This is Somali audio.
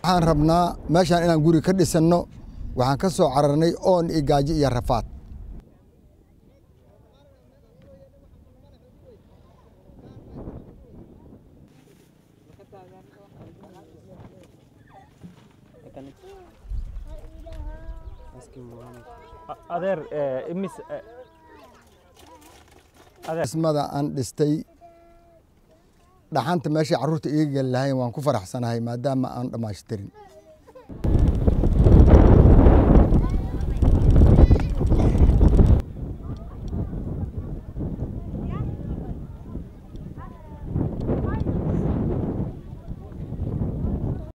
waxaan rabnaa meeshaan inaan guri ka dhisanno waxaan ka soo cararnay oon iyo gaajo iyo rafaad adeer imis dhismada aan dhistay dhaxanta meeshay carruurta iga geli lahayn waan ku faraxsanahay maadaama aan dhammaashtirin